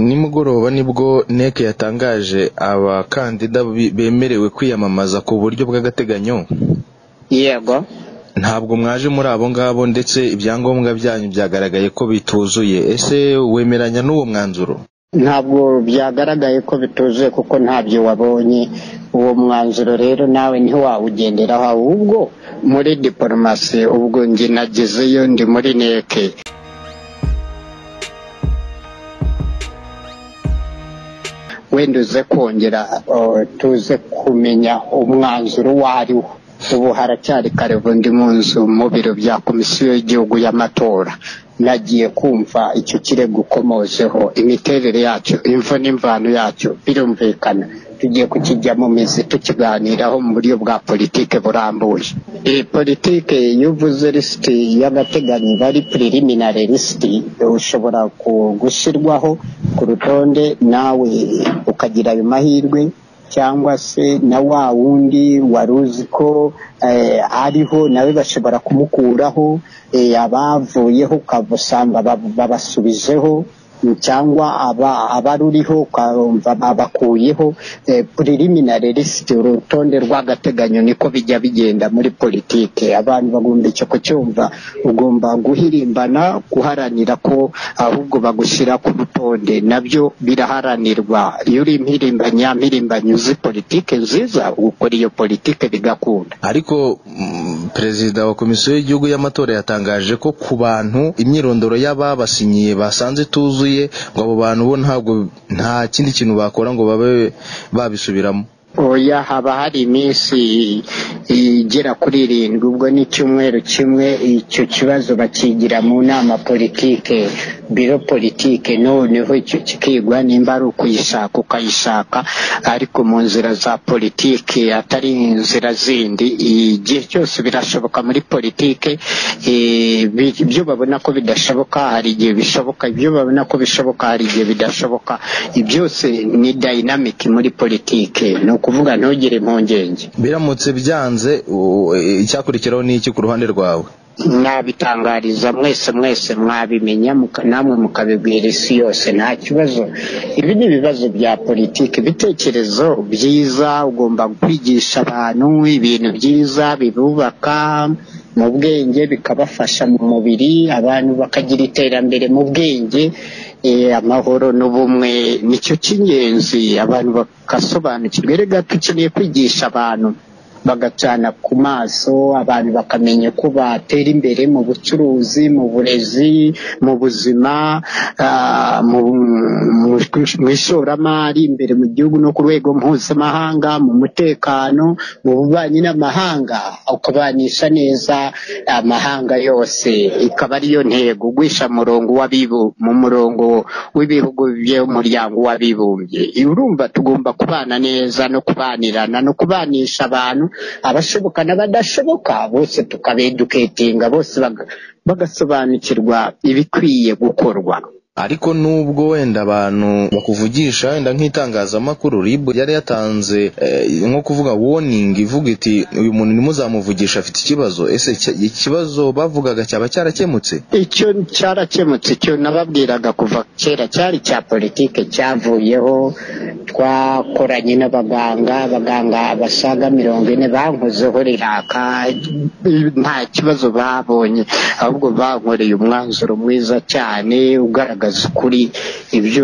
nimugoroba nibwo NEC yatangaje abakandida bemerewe kwiyamamaza ku buryo bw'agateganyo yego ntabwo mwaje muri abo ngabo ndetse ibyangombwa byanyu byagaragaye ko bituzuye ese wemeranya n'uwo mwanzuro ntabwo byagaragaye ko bituzuye kuko ntabyo wabonye uwo mwanzuro rero nawe ntiwawugenderaho ahubwo muri diporomasi ubwo njye nagezeyo ndi muri neke wenda uze kongera uh, tuze kumenya umwanzuro uwo ariwo ubu haracyari karevo ndi mu nzu mu biro bya komisiyo y'igihugu y'amatora nagiye kumva icyo kirego ukomozeho imiterere yacyo imvo n'imvano yacyo birumvikana tugiye kukijya mu mizi tukiganiraho mu buryo bwa politike burambuye iyi politike iyo uvuze lisiti y'agateganyo bari preliminary lisiti ushobora gushyirwaho ku rutonde nawe ukagira ayo mahirwe cyangwa se na wa wundi wari uzi ko ariho nawe bashobora kumukuraho abavuyeho ukabusanga babasubijeho cyangwa abaruriho ukumva babakuyeho preliminary list urutonde rw'agateganyo niko bijya bigenda muri politike abantu bagomba icyo kucyumva ugomba guhirimbana guharanira ko ahubwo bagushyira ku rutonde nabyo biraharanirwa iyo uri impirimbanyi mpirimbanyi uzi politike nziza ukora iyo politike bigakunda ariko mm, perezida wa komisiyo y'igihugu y'amatora yatangaje ko ku bantu imyirondoro y'ababasinyiye basanze ituzuye ngo abo bantu bo ntabwo nta kindi kintu bakora ngo babe babisubiramo oya haba hari iminsi igera kuri irindwi ubwo ni icyumweru kimwe icyo kibazo bakigira mu nama politike biro politike noneho icyo kikigwa nimba ari ukuyishaka ukayishaka ariko mu nzira za politike atari inzira zindi igihe cyose birashoboka muri politike ibyo babona ko bidashoboka hari igihe bishoboka ibyo babona ko bishoboka hari igihe bidashoboka byose ni dayinamiki muri politike ni ukuvuga ntugire impungenge biramutse byanze icyakurikiraho ni iki ku ruhande rwawe nabitangariza mwese mwese mwabimenya namwe mukabibwira isi yose nta kibazo ibi ni ibibazo bya politiki ibitekerezo byiza ugomba kwigisha abantu ibintu byiza bibubaka mu bwenge bikabafasha mu mubiri abantu bakagira iterambere mu bwenge amahoro n'ubumwe nicyo cy'ingenzi abantu bagasobanukirwa rega dukeneye kwigisha abantu bagacana ku maso abantu bakamenya ko batera imbere mu bucuruzi mu burezi mu buzima mu ishoramari imbere mu gihugu no ku rwego mpuzamahanga mu mutekano mu bubanyi n'amahanga ukabanisha neza amahanga yose ikaba ariyo ntego ugwisha murongo mu murongo w'ibihugu by'umuryango w'abibumbye urumva tugomba kubana neza no kubanirana no kubanisha abantu abashoboka n'abadashoboka bose tukabeduketinga bose bagasobanukirwa ibikwiye gukorwa ariko nubwo wenda abantu bakuvugisha wenda nk'itangazamakuru rib yari yatanze nko kuvuga woningi ivuga iti uyu muntu ntimuzamuvugisha afite ikibazo ese ikibazo bavugaga cyaba cyarakemutse icyo cyarakemutse icyo nababwiraga kuva kera cyari cya politike cyavuyeho twakoranye n'abaganga abaganga basaga mirongo ine bankozeho riraka nta kibazo babonye ahubwo bankoreye umwanzuro mwiza cyane ugaragaza kugaragaza ukuri ibyo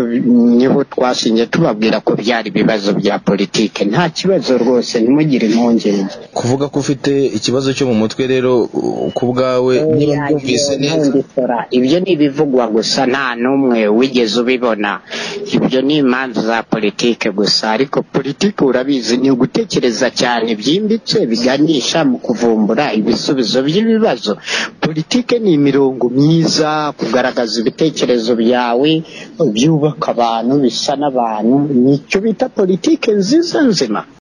niho twashingiye tubabwira ko byari ibibazo bya politike nta kibazo rwose ntimugire impungenge kuvuga ko ufite ikibazo cyo mu mutwe rero ku bwawe niba mbyumvise neza ibyo ni ibivugwa gusa nta n'umwe wigeze ubibona ibyo ni impamvu za politike gusa ariko politike urabizi ni ugutekereza cyane byimbitse biganisha mu kuvumbura ibisubizo by'ibibazo politike ni imirongo myiza kugaragaza ibitekerezo byawe byubaka abantu bisa n'abantu nicyo bita politike nziza nzima